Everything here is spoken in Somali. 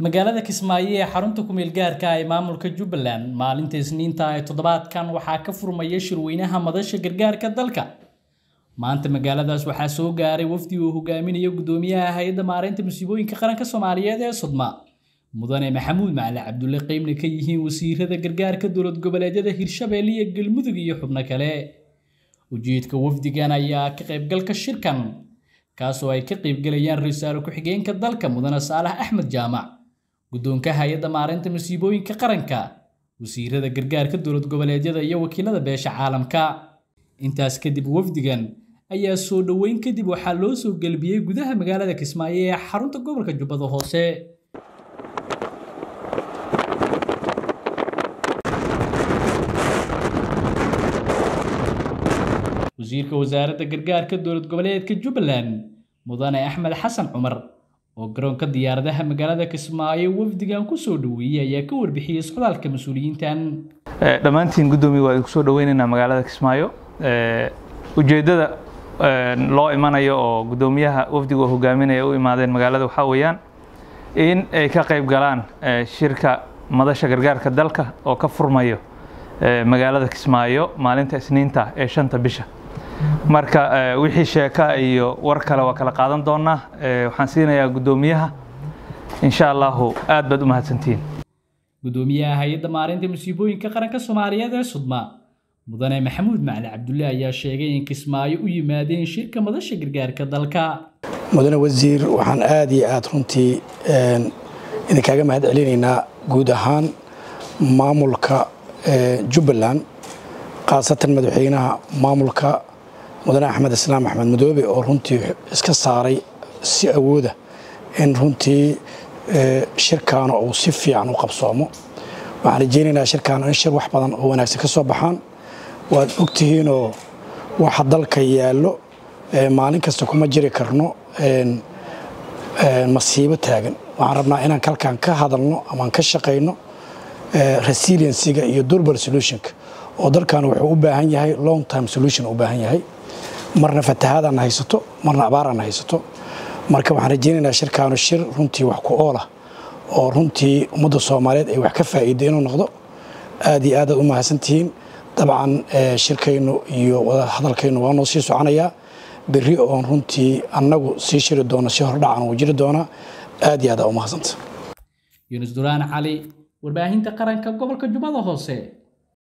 magaalada kismaayo ee xarunta kumeel gaarka ee maamulka jubbaland maalinta isniinta ee toddobaadkan waxaa ka furmaya shirweynaha madasha gargaarka dalka maanta magaaladaas waxaa soo gaaray wafdi uu hogaaminayo gudoomiyaha hay-adda maareynta musiibooyinka qaranka soomaaliyeed ee sodma mudane maxamuud macali cabdulle qeybna ka yihiin wasiirada gargaarka dowlad goboleedyada hirshabeelle iyo galmudug iyo xubno kale ujeedka wafdigan ayaa ka qaybgalka shirkan kaasoo ay ka qaybgalayaan ra-iisul ku-xigeenka dalka mudane saalax axmed jaamac guddoonka hay-adda maareynta masiibooyinka qaranka wasiirada gargaarka dowlad goboleedyada iyo wakiilada beesha caalamka intaas kadib wafdigan ayaa soo dhoweyn kadib waxaa loo soo gelbiyey gudaha magaalada kismaayo ee xarunta gobolka jubbada hoose wasiirka wasaaradda gargaarka dowlad goboleedka jubbaland mudane axmed xasan cumar oo garoonka diyaaradaha magaalada kismaayo wafdigan kusoo dhoweeyey ayaa ka warbixiyey socdaalka mas-uuliyiintan dhammaantiin guddoomiye waa idinku soo dhoweynaynaa magaalada kismaayo ujeeddada loo imanayo oo guddoomiyaha wafdiga oo hogaaminaya u imaadeen magaalada waxaa weeyaan in ay ka qayb galaan shirka madasha gargaarka dalka oo ka furmayo magaalada kismaayo maalinta isniinta ee shanta bisha marka wixii sheeka iyo war kale waa kala qaadan doonaa waxaan siinayaa guddoomiyaha insha allahu aad baad u mahadsantihiin gudoomiyaha hay-adda maareynta musiibooyinka qaranka soomaaliyeed ee sudma mudane maxamuud macali cabdulle ayaa sheegay in kismaayo u yimaadeen shirka madasha gargaarka dalka mudane wasiir waxaan aad iyo aad runtii idinkaaga mahad celinaynaa guud ahaan maamulka jubbaland khaasatan madaxweynaha maamulka mudane axmed islaam axmed madoobe oo runtii iska saaray si awooda in runtii shirkaana uu si fiican u qabsoomo waxaan rajaynaynaa shirkaana in shir wax badan oo wanaagsan ka soo baxaan waad ogtihiinoo waxa dalka yaallo maalin kasta kuma jiri karno masiibo taagan waxaan rabnaa inaan kalkan ka hadalno amaan ka shaqayno resiliensiga iyo durbal solutionka oo dalkan wuxuu u baahan yahay long time solution u baahan yahay marna fatahaadana haysato marna abaarana haysato marka waxaan rajaynaynaa shirkaanu shir runtii wax ku oolah oo runtii ummadda soomaaliyeed ay wax ka faa'iiday inuu noqdo aad iyo aadaad u mahadsantihiin dabcan shirkaynu iyo hadalkaynu waa noo sii soconayaa berri oon runtii annagu sii shiri doono si hordhacan uu jiri doonaa aad iyo aad aa u mahadsanta yunus duraan cali warbaahinta qaranka gobolka jubbada hoose